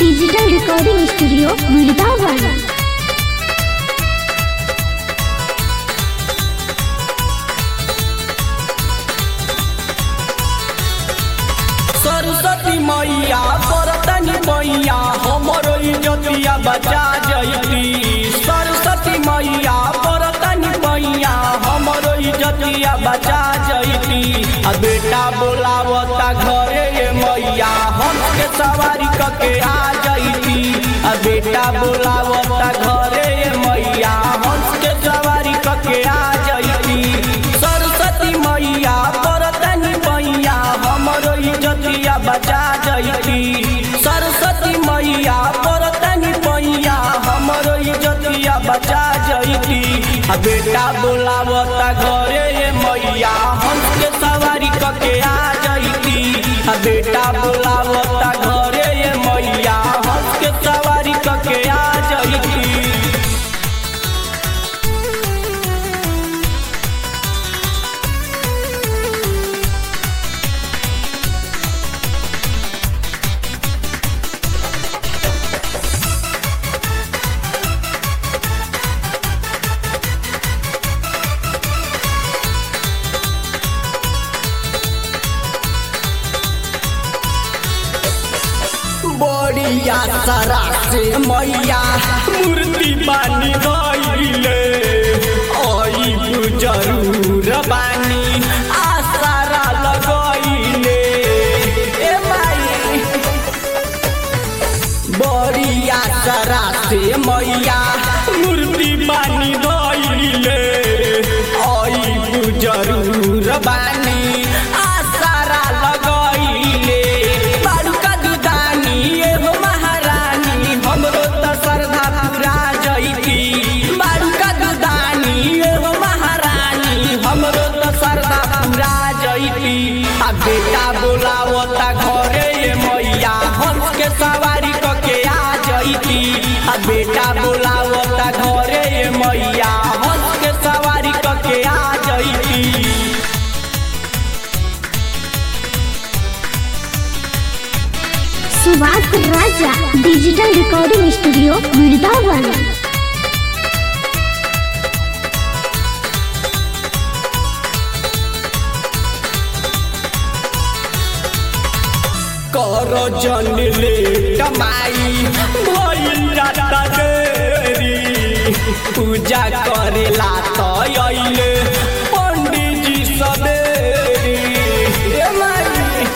digital recording studio Vrindavan Saraswati मैया बरतनी मैया हमरो इज्जतिया बचा जयती सरस्वती मैया बरतनी मैया हमरो इज्जतिया बचा जयती आ बेटा बोलावता घरे ये मैया हमके सवारी कके आ जयती आ बेटा बोलावता घरे ये मैया हमके सवारी कके आ जयती सरस्वती मैया बरतनी मैया हमरो इज्जतिया बचा जयती सरस्वती मैया बरतनी मैया हमरो इज्जतिया बचा जयती आ बेटा बोलावता घरे ये मैया हमके सवारी कके आ जयती आ बेटा बोलावता घरे ये मैया हमके सवारी कके आ जयती बड़िया सारा से मैया मूर्ति बानी गईले आई जरूर बानी आसारा लगईले ए माई बड़िया सारा से मैया मूर्ति बानी गईले आई जरूर बानी आसारा लगईले बालुका दुदानी एगो महारानी हमरो त श्रद्धा पूरा जईती बालुका दुदानी एगो महारानी हमरो त श्रद्धा पूरा जईती आ बेटा बोलावता घरे ये मैया हंस के सवारी कके आ जईती आ बेटा बोलावता घरे ये मैया हंस के सवारी कके आ जईती Subhash Raja digital recording studio Vrindavan कर जन ले कमाई भइल जाता देरी पूजा करेला त अइले पंडित जी सबेरी ए माई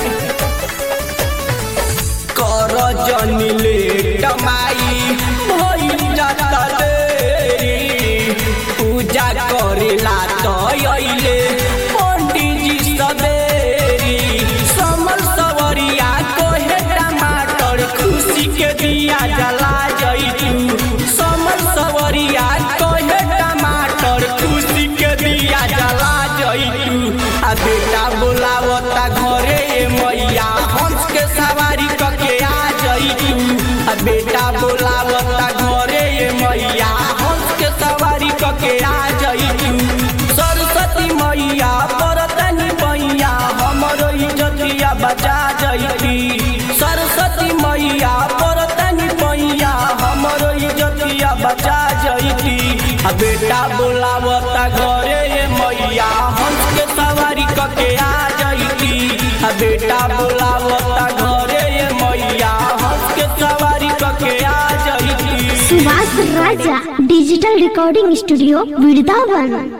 कर जन ले कमाई भइल जाता देरी पूजा करेला त अइले पंडित जी सबेरी समल सवरिया कोहे टमाटर खुशी के दिया जला जइतू समल सवरिया कोहे टमाटर खुशी के दिया जला जइतू आ बेटा बोलावता घरे ये मैया हंस के सवारी कके आ जइतू आ बेटा बोलावता घरे ये मैया हंस के सवारी कके आ जइतू सरस्वती मैया बरतनी मैया हमरो इज्जतिया बचा जइती सरस्वती मैया बरतनी मैया हमरो इज्जतिया बचा जइती आ बेटा बोलावता घरे ये मैया हंस के सवारी कके आ जइती आ बेटा बोलावता घरे ये मैया हंस के सवारी कके आ जइती Subhash Raja digital recording studio Vrindavan